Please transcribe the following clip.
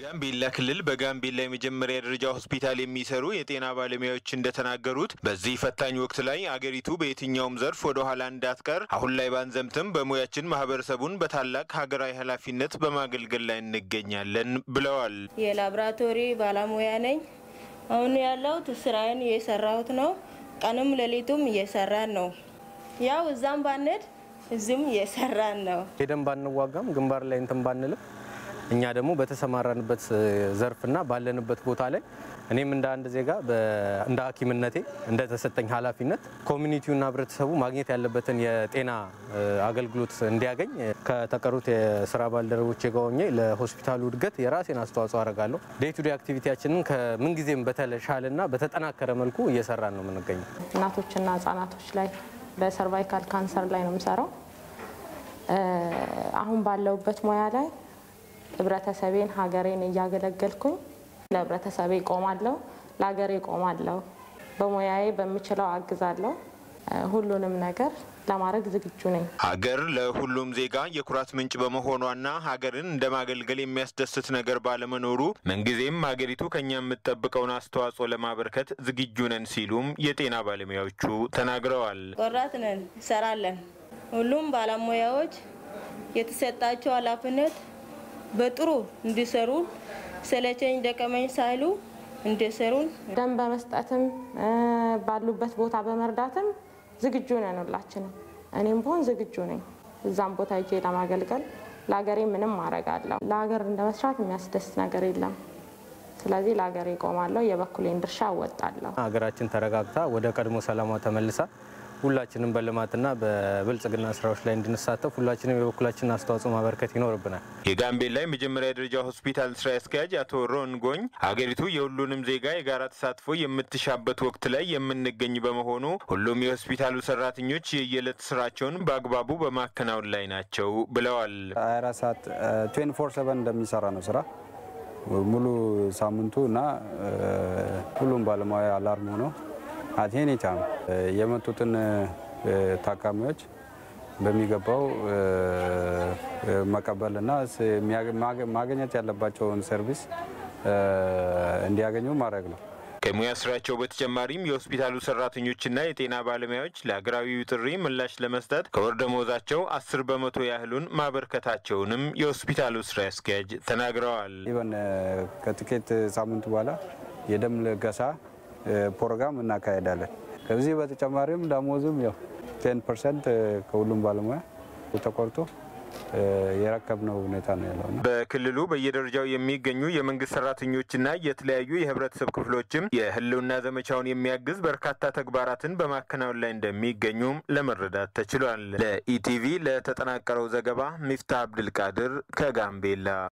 በጋምቤላ ክልል በጋምቤላ የመጀመሪያ ደረጃ ሆስፒታል የሚሰሩ የጤና ባለሙያዎች እንደተናገሩት በዚህ ፈታኝ ወቅት ላይ አገሪቱ በየትኛውም ዘርፍ ወደ ኋላ እንዳትቀር አሁን ላይ ባንዘምትም በሙያችን ማህበረሰቡን በታላቅ ሀገራዊ ኃላፊነት በማገልገል ላይ እንገኛለን ብለዋል። የላብራቶሪ ባለሙያ ነኝ። አሁን ያለሁት ስራዬን እየሰራሁት ነው። ቀንም ሌሊቱም እየሰራን ነው። ያው እዛም ባንሄድ እዚህም እየሰራን ነው። ሄደን ባንዋጋም ግንባር ላይ እንትን ባንልም እኛ ደግሞ በተሰማራንበት ዘርፍና ባለንበት ቦታ ላይ እኔም እንደ አንድ ዜጋ እንደ ሐኪምነቴ እንደተሰጠኝ ኃላፊነት ኮሚኒቲውና ህብረተሰቡ ማግኘት ያለበትን የጤና አገልግሎት እንዲያገኝ ከተቀሩት የስራ ባልደረቦቼ ጋር ሆኜ ለሆስፒታሉ እድገት የራሴን አስተዋጽኦ አደርጋለሁ። ዴይ ቱ ዴይ አክቲቪቲያችንን ከምንጊዜም በተሻለና በተጠናከረ መልኩ እየሰራን ነው የምንገኘው። እናቶችና ህጻናቶች ላይ በሰርቫይካል ካንሰር ላይ ነው የምሰራው። አሁን ባለውበት ሙያ ላይ ህብረተሰቤን ሀገሬን እያገለገልኩኝ ለህብረተሰቤ ቆማለሁ፣ ለሀገሬ ቆማለሁ። በሙያዬ በምችለው አግዛለሁ። ሁሉንም ነገር ለማድረግ ዝግጁ ነኝ። ሀገር ለሁሉም ዜጋ የኩራት ምንጭ በመሆኗና ሀገርን እንደ ማገልገል የሚያስደስት ነገር ባለመኖሩ ምንጊዜም ሀገሪቱ ከኛ የምትጠብቀውን አስተዋጽኦ ለማበርከት ዝግጁ ነን ሲሉም የጤና ባለሙያዎቹ ተናግረዋል። ቆራት ነን፣ እንሰራለን። ሁሉም ባለሙያዎች የተሰጣቸው ኃላፊነት በጥሩ እንዲሰሩ ሰለቸኝ ደከመኝ ሳይሉ እንዲሰሩን ደም በመስጠትም ባሉበት ቦታ በመርዳትም ዝግጁ ነን ሁላችንም። እኔም ብሆን ዝግጁ ነኝ እዛም ቦታ ሄጄ ለማገልገል ለሀገሬ ምንም አረጋለሁ። ለሀገር እንደ መስራት የሚያስደስት ነገር የለም። ስለዚህ ለሀገሬ እቆማለሁ፣ የበኩሌን ድርሻ እወጣለሁ። ሀገራችን ተረጋግታ ወደ ቀድሞ ሰላሟ ተመልሳ ሁላችንም በልማትና በብልጽግና ስራዎች ላይ እንድንሳተፍ ሁላችንም የበኩላችንን አስተዋጽኦ ማበርከት ይኖርብናል። የጋምቤላ የመጀመሪያ ደረጃ ሆስፒታል ስራ አስኪያጅ አቶ ሮን ጎኝ ሀገሪቱ የሁሉንም ዜጋ የጋራ ተሳትፎ የምትሻበት ወቅት ላይ የምንገኝ በመሆኑ ሁሉም የሆስፒታሉ ሰራተኞች የየዕለት ስራቸውን በአግባቡ በማከናወን ላይ ናቸው ብለዋል። 24 ሰዓት 24 7 እንደሚሰራ ነው ስራ ሙሉ ሳምንቱ እና ሁሉም ባለሙያ አላርም ሆነው አቴኔታ የመጡትን ታካሚዎች በሚገባው መቀበልና ማግኘት ያለባቸውን ሰርቪስ እንዲያገኙ ማድረግ ነው። ከሙያ ስራቸው በተጨማሪም የሆስፒታሉ ሰራተኞችና የጤና ባለሙያዎች ለሀገራዊው ጥሪ ምላሽ ለመስጠት ከወር ደመወዛቸው አስር በመቶ ያህሉን ማበርከታቸውንም የሆስፒታሉ ስራ አስኪያጅ ተናግረዋል። ኢቨን ከጥቂት ሳምንት በኋላ የደም ልገሳ ፕሮግራም እናካሄዳለን። ከዚህ በተጨማሪም ደሞዙም ያው ቴን ፐርሰንት ከሁሉም ባለሙያ ተቆርጦ የረከብነው ሁኔታ ነው ያለው። በክልሉ በየደረጃው የሚገኙ የመንግስት ሰራተኞችና የተለያዩ የህብረተሰብ ክፍሎችም የህልውና ዘመቻውን የሚያግዝ በርካታ ተግባራትን በማከናወን ላይ እንደሚገኙም ለመረዳት ተችሏል። ለኢቲቪ ለተጠናቀረው ዘገባ ሚፍታ አብድልቃድር ከጋምቤላ